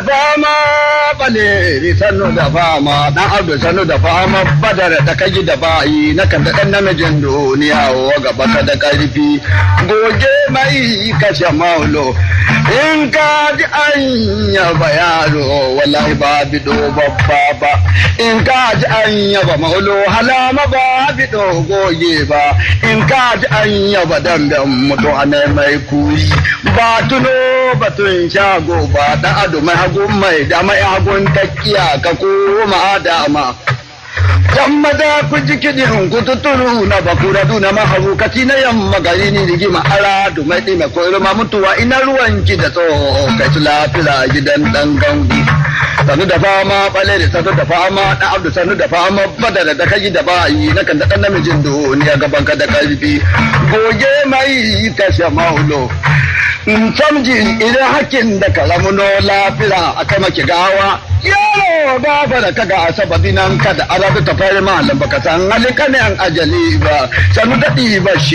fama bale sannu da fama dan abdu sannu da fama badar da kaji da bayi na kan da dan namijin duniya wa gaba ka da karfi goge mai kashe maulo in ka ji an yaba yaro wallahi ba bido babba ba in ka ji an yaba maulo halama ba bido goge ba in ka ji an yaba damben mutu a mai kuri ba tuno batun shago ba da ado mai hagun mai da mai hagun takiya ka koma dama yamma da ku ji kiɗin ku tuturu na bakura duna maharukaci na yamma gari ni rigima ara du mai ɗime ko irma mutuwa ina ruwanki da tsoho kai su lafira gidan ɗan gangu sanu da fama ɓale da sanu da fama ɗan abdu sanu da fama badara da kaji da bayi na kan da ɗan namijin duniya gaban ka da ƙarfi goge mai kashe maulo samji idan hakin da karamuno lafira a kai maki gawa yaro ba da kaga a sababi nan kada arabi ta fari malam baka san halika ne an ajali ba sanu daɗi ba shi